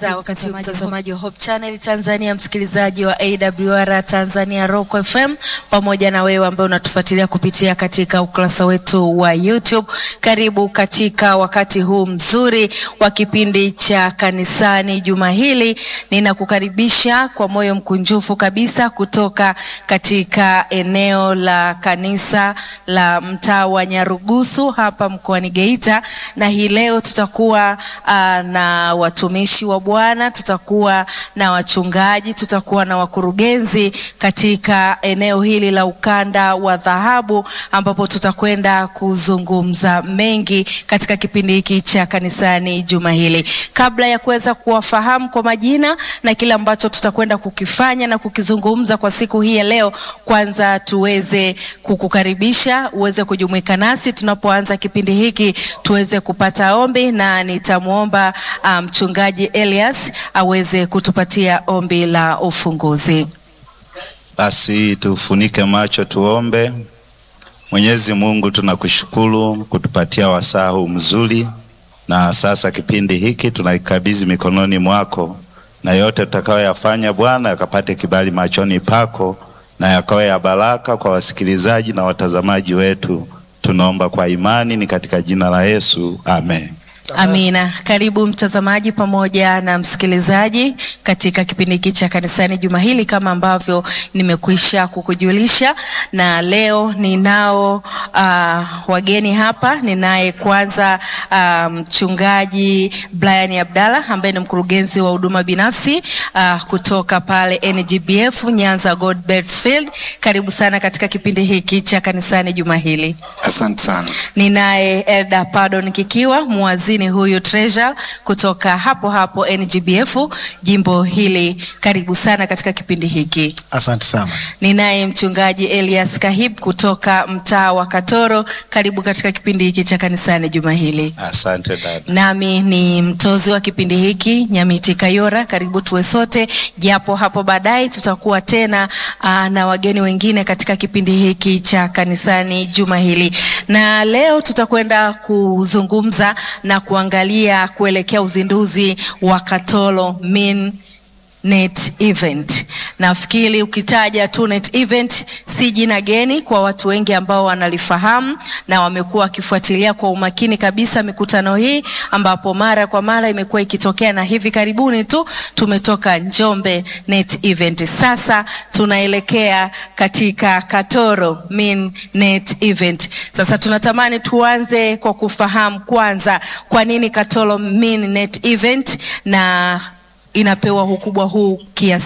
za wakati huu mtazamaji wa Hope Channel Tanzania, msikilizaji wa AWR Tanzania Rock FM, pamoja na wewe ambaye unatufuatilia kupitia katika ukurasa wetu wa YouTube. Karibu katika wakati huu mzuri wa kipindi cha kanisani juma hili. Ninakukaribisha kwa moyo mkunjufu kabisa kutoka katika eneo la kanisa la mtaa wa Nyarugusu hapa mkoani Geita, na hii leo tutakuwa uh, na watumishi wa Bwana, tutakuwa na wachungaji, tutakuwa na wakurugenzi katika eneo hili la ukanda wa dhahabu, ambapo tutakwenda kuzungumza mengi katika kipindi hiki cha kanisani juma hili. Kabla ya kuweza kuwafahamu kwa majina na kile ambacho tutakwenda kukifanya na kukizungumza kwa siku hii ya leo, kwanza tuweze kukukaribisha uweze kujumuika nasi tunapoanza kipindi hiki, tuweze kupata ombi na nitamwomba mchungaji um, Elias aweze kutupatia ombi la ufunguzi. Basi tufunike macho tuombe. Mwenyezi Mungu, tunakushukuru kutupatia wasaa huu mzuri, na sasa kipindi hiki tunaikabidhi mikononi mwako, na yote tutakayoyafanya Bwana yakapate kibali machoni pako na yakawe ya baraka kwa wasikilizaji na watazamaji wetu. Tunaomba kwa imani, ni katika jina la Yesu, amen. Amina. Karibu mtazamaji pamoja na msikilizaji katika kipindi hiki cha kanisani juma hili, kama ambavyo nimekwisha kukujulisha, na leo ninao uh, wageni hapa. Ninaye kwanza mchungaji um, Brian Abdalla ambaye ni mkurugenzi wa huduma binafsi uh, kutoka pale NGBF Nyanza Godbert Field. Karibu sana katika kipindi hiki cha kanisani juma hili. Asante sana. Ninaye Elda Pardon Kikiwa muazini huyu treasure kutoka hapo hapo NGBF jimbo hili. Karibu sana katika kipindi hiki. Asante sana. Ninaye mchungaji Elias Kahib kutoka mtaa wa Katoro. Karibu katika kipindi hiki cha kanisani juma hili. Asante dada. Nami ni mtozi wa kipindi hiki Nyamiti Kayora. Karibu tuwe sote, japo hapo baadaye tutakuwa tena aa, na wageni wengine katika kipindi hiki cha kanisani juma hili, na leo tutakwenda kuzungumza na kuangalia kuelekea uzinduzi wa Katoro Min Net Event. Nafikiri ukitaja tu Net Event si jina geni kwa watu wengi ambao wanalifahamu na wamekuwa wakifuatilia kwa umakini kabisa mikutano hii, ambapo mara kwa mara imekuwa ikitokea, na hivi karibuni tu tumetoka Njombe Net Event. Sasa tunaelekea katika Katoro Min Net Event. Sasa tunatamani tuanze kwa kufahamu kwanza, kwa nini Katoro Min Net Event na inapewa ukubwa huu kiasi